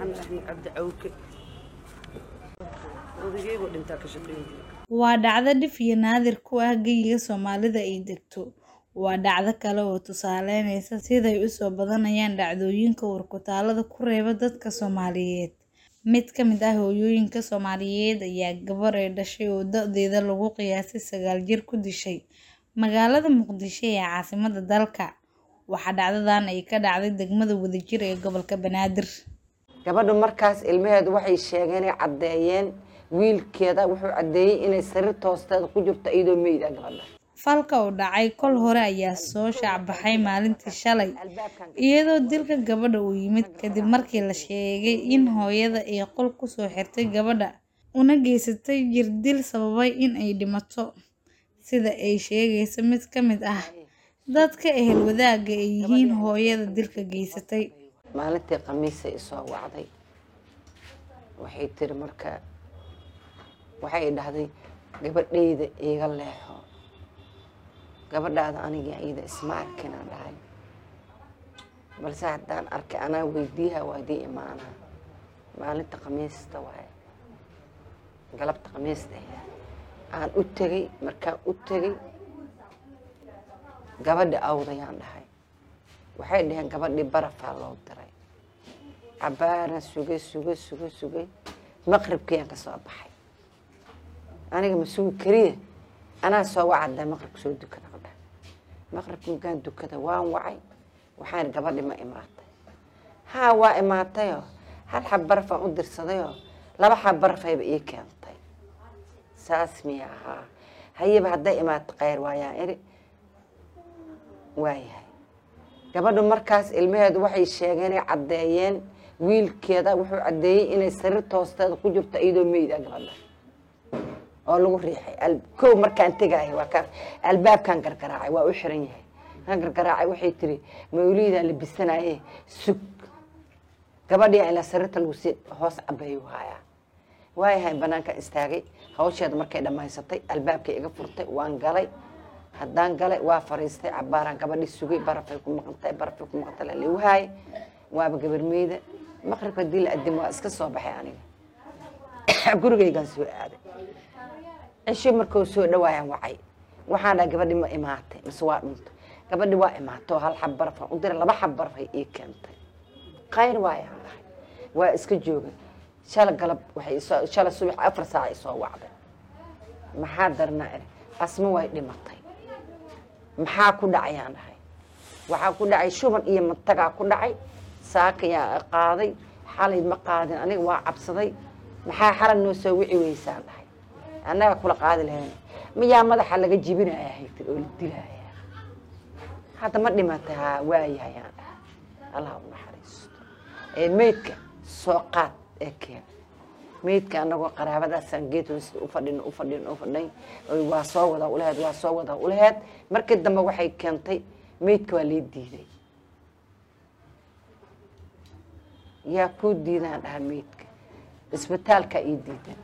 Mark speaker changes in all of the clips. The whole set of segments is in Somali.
Speaker 1: maxamed axmed cabdi cawke odageygu dhintaa ka shaqeyn jira
Speaker 2: waa dhacdo dhif iyo naadir ku ah geyiga soomaalida ay degto waa dhacdo kale oo tusaaleynaysa siday usoo badanayaan dhacdooyinka warkutaalada ku reeba dadka soomaaliyeed mid ka mid ah hooyooyinka soomaaliyeed ayaa gabar ay dhashay oo da-deeda lagu qiyaasay sagaal jir ku dishay magaalada muqdisho ee caasimada dalka waxaa dhacdadan ay ka dhacday degmada wadajir ee gobolka banaadir
Speaker 3: gabadhu markaas ilmaheedu waxay sheegeen ay caddeeyeen wiilkeeda wuxuu caddeeyey inay sariirta hoosteeda ku jirto iyadoo meyda gabadha
Speaker 2: falka oo dhacay kol hore ayaa soo shaacbaxay maalintii shalay iyadoo dilka gabadha uu yimid kadib markii la sheegay in hooyada ay qol kusoo xirtay gabadha una geysatay jirdil sababay in ay dhimato sida ay sheegayso mid ka mid ah dadka ehel wadaaga ay yihiin hooyada dilka geysatay
Speaker 3: maalintii khamiisay isoo wacday waxay tiri marka waxay dhahday gabadhayda iiga leexo gabadhaada aniga iyada isma arkinaan dhahay balse haddaan arkay anaa weydiiha waadii imaanaa maalinta khamiista waaye galabta khamiista aan u tegay markaan u tegay gabadhi awdayaan dhahay waxay dhaheen gabadhii barafaa loo diray cabaaraan sugay sugay sugay sugay maqribkayaan ka soo baxay aniga ma sugi kariya anaa soo wacaddaa maqribka soo dukada qadha maqribka markaan dukada waan wacay waxaan gabadhi ma imaatay haa waa imaatayoo hal xab barafaan u dirsadayoo laba xab barafayba ii keentay saas miya ahaa hayaba hadday imaato kheyr waayaan iri waayahay gabadhu markaas ilmaheedu waxay sheegeen ay caddeeyeen wiilkeeda wuxuu caddeeyey inay sariirta hoosteeda ku jirto iyadoo meyda gabadha oo lagu riixay kow markaan tegaayo waa kaan albaabkaan gargaraacay waa u xiran yahay kaan gargaraacay waxay tiri mawliidaan labisanaye sug gabadhii ilaa sariirta lagu sii hoos cabeeyu haayaa waayahay banaankaan istaagay hawsheeda markay dhammaysatay albaabkay iga furtay waan galay haddaan galay waa fariistay cabaaraan gabadhii sugay barafay ku maqantay barafay ku maqantay la ligu haayay waaba gabarmeyda maqribka hadii la adimo waa iska soo baxay aniga gurigaygaan soo aaday cisho markuu soo dhawaayaan wacay waxaan dhaha gabadhi ma imaatay mise waa dhuntay gabadhi waa imaatay oo hal xab barafaan u diray laba xab barafay ii keentay khayr waayaan dhahay waa iska joogay shala galab waxay isoo shala subax afar saac isoo wacday maxaa darnaa iri asma way dhimatay maxaa ku dhacayaan dhahay waxaa ku dhacay shuban iyo matagaa ku dhacay saakayaa qaaday xalay ma qaadin aniga waa cabsaday maxaa xalay noo soo wici weysaan dhahay annaga kula qaadi lahayn miyaa madaxa laga jibinaya haytir oo la dilaya hadda ma dhimatay haa waayahayaan dhahay allah u naxariisto ee meydka soo qaad ee keen meydka anagoo qaraabadaasaan geed hoosta u fadhin u fadhin u fadhay waa soo wada ulaheed waa soo wada ulaheed markii dambe waxay keentay meydka waa lee diiday yaa kuu diidaan dhaha meydka isbitaalkaa ii diidan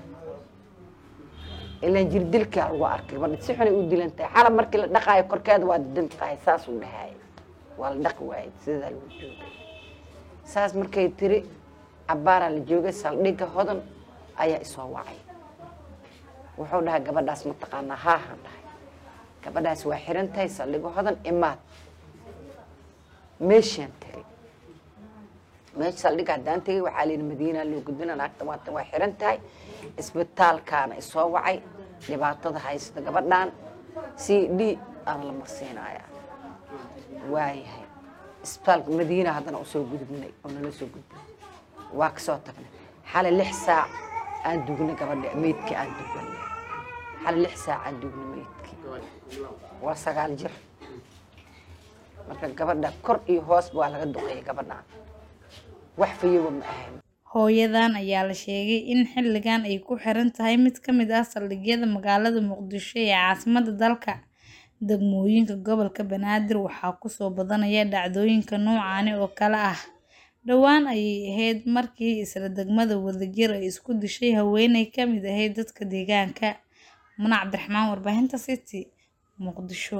Speaker 3: ilaan jirdilkaa lagu arkay gabadha si xunay u dilan tahay xalab markii la dhaqaayo korkeeda waa didan tahay saasuu dhahaay waa la dhaqi waayay sidaa lagu joogay saas markay tiri cabaaraa la joogay saldhigga hodan ayaa isoo wacay wuxuu dhahay gabadhaas mataqaanaa haahan dhahay gabadhaas waa xiran tahay saldhigga hodan imaad meeshaan tegay meesha saldhigga haddaan tegay waxaa layidhi madiinaa loo gudbina naagta waata waa xiran tahay isbitaalkaana isoo wacay dhibaatada haysta gabadhan c d aan la marsiinayaa waayahay isbitaalka madiina haddana usoo gudubnay oo nala soo gudbinay waa kasoo tagnay xalay lix saac aan dugnay gabadha meydkii aan dugnay xalay lix saac aan dugnay meydkii waa sagaal jir marka gabadha kor iyo hoosba waa laga duqeeyay gabadhaan wax fayoba ma ahayn
Speaker 2: hooyadan ayaa la sheegay in xilligan ay ku xiran tahay mid ka mid ah saldhigyada magaalada muqdisho ee caasimada dalka degmooyinka gobolka banaadir waxaa kusoo badanaya dhacdooyinka noocaani oo kale ah dhowaan ayay ahayd markii isla degmada wadajir ay isku dishay haweeney ka mid ahayd dadka deegaanka muna cabdiraxmaan warbaahinta city muqdisho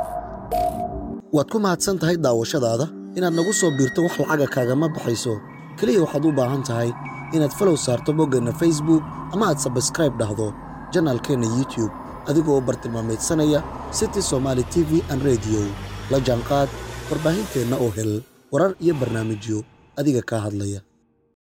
Speaker 4: waad ku mahadsan tahay daawashadaada inaad nagu soo biirto wax lacaga kaagama baxayso keliya waxaad u baahan tahay inaad falow saarto boggeenna facebook ama aad sabskraib dhahdo janaalkeenna youtub adigoo bartilmaameedsanaya city somaali t v an rediyo la jaanqaad warbaahinteenna oo hel warar iyo barnaamijyo adiga kaa hadlaya